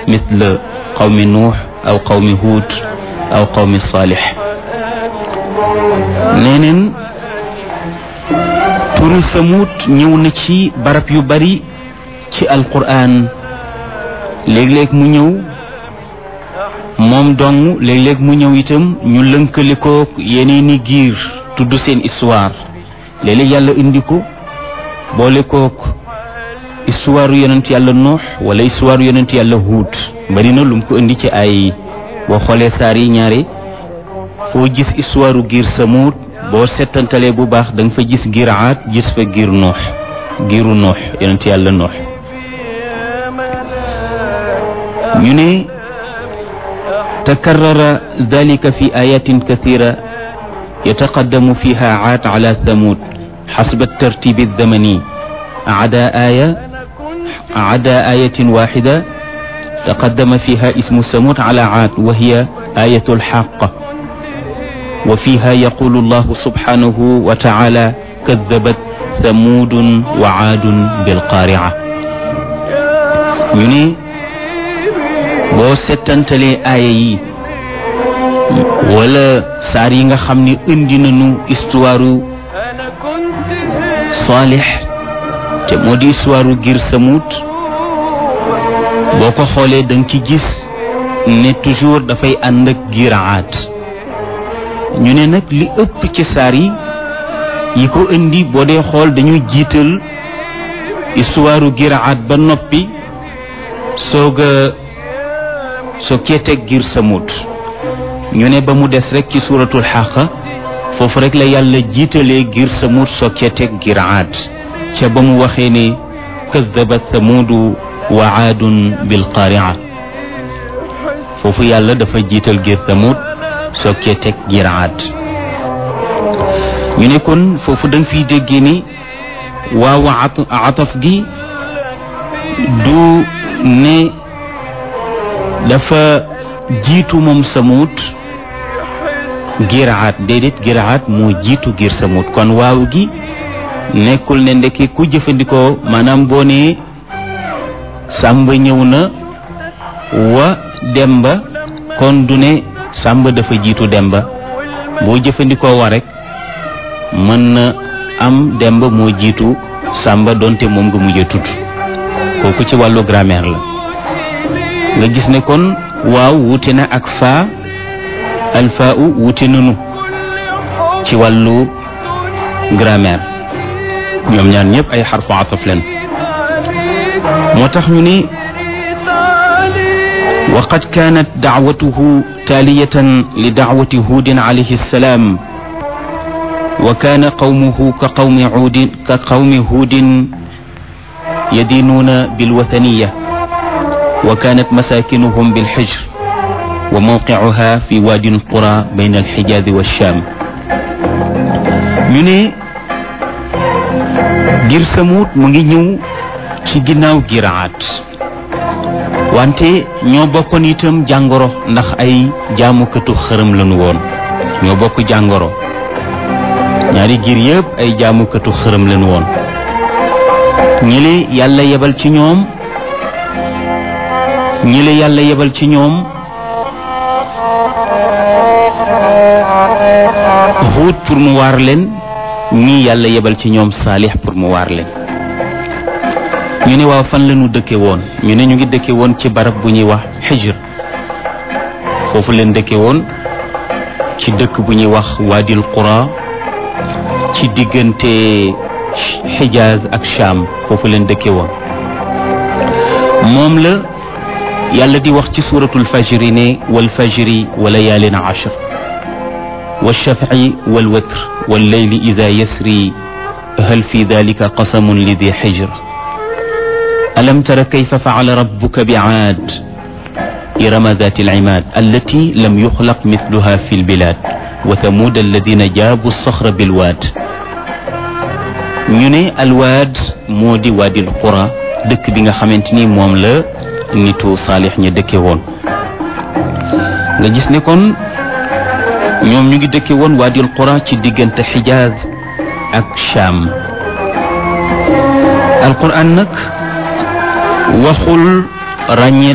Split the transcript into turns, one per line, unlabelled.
مثل قوم نوح أو قوم هود أو قوم صالح نينن turu samut ñëw na ci barab yu bari ci alquran léeg-léeg mu ñëw moom dong léeg-léeg mu ñëw itam ñu lënkale ko yeneeni giir tudd seen histoire léeg-léeg yàlla indi ko boole kook histoire yonent yàlla nuux wala histoire yonent yàlla huut bari na lu mu ko indi ci ay boo xoolee saar yi ñaare foo gis histoire giir samut boo settantalee bu baax da nga fa gis giir aat gis fa giir nuux giiru nuux yonent yàlla nuux ñu ne تكرر ذلك في آيات كثيرة يتقدم فيها عاد على ثمود حسب الترتيب الزمني عدا آية عدا آية واحدة تقدم فيها اسم ثمود على عاد وهي آية الحاقة وفيها يقول الله سبحانه وتعالى كذبت ثمود وعاد بالقارعة يعني boo settantalee aaya yi wala saar yi nga xam ne indi nañu histoire Saalix te moo di histoire ngir samut boo ko xoolee da nga ci gis ne toujours dafay ànd ak giraat ñu ne nag li ëpp ci saar yi yi ko indi boo dee xool dañuy jiital histoire giraat ba noppi soog a soo keeteeg giir samut ñu ne ba mu des rek ci suuratul xaqa foofu rek la yàlla jiitalee giir samut soo keeteeg giir aad ca ba mu waxee ne kadabat samudu wa aadun bil qaria foofu yàlla dafa jiital giir samut soo keeteeg giir aad ñu ne kon foofu da nga fiy déggee ni waaw ataf gi du ne dafa jiitu moom samut giraat déedéet giraat moo jiitu giir samut kon waaw gi nekkul ne ndekki ku jëfandikoo maanaam boo nee sàmba ñëw na wa demba kon du ne sàmba dafa jiitu demba boo jëfandikoo wa rek mën na am demba moo jiitu sàmba donte moom nga mujj a tudd kooku ci wàllu grammaire la nga gis ne kon waaw wuute na ak faa alfaa u wuute nanu ci wàllu grammaire ñoom ñaar ñëpp ay xarfu ataf leen moo tax ñu ne وقد كانت دعوته تالية لدعوة هود عليه السلام وكان قومه كقوم عود كقوم هود يدينون بالوثنيه وكانت مساكنهم بالحجر وموقعها في وادي القرى بين الحجاز والشام من غير سموت مغي ñew ci ginaaw giraat wante ñoo bokkoon itam jàngoro ndax ay jaamukatu xërëm lañu woon ñoo bokk jàngoro ñaari giir yépp ay jaamukatu xërëm lañu woon ñi yàlla yebal ci ñoom ñi la yàlla yebal ci ñoom xuut pour mu waar leen ñii yàlla yebal ci ñoom saalix pour mu waar leen ñu ne waaw fan la ñu dëkke woon ñu ne ñu ngi dëkke woon ci barab bu ñuy wax xijr foofu leen dëkke woon ci dëkk bu ñuy wax waadil qura ci diggante xijaaz ak sham foofu leen dëkke woon moom la yàlla di wax ci suuratul fajri ne wal fajri wa layaalin ashr والشفع والوتر والليل إذا يسري هل في ذلك قسم لذي حجر ألم تر كيف فعل ربك بعاد إرم ذات العماد التي لم يخلق مثلها في البلاد وثمود الذين جابوا الصخر بالواد ñu ne alwaad moo di waadil qura dëkk bi nga xamante ni moom la nitu saalix ña dëkke woon nga gis ne kon ñoom ñu ngi dëkke woon waadil qura ci diggante xijaaz ak sham alquran nag waxul ràññee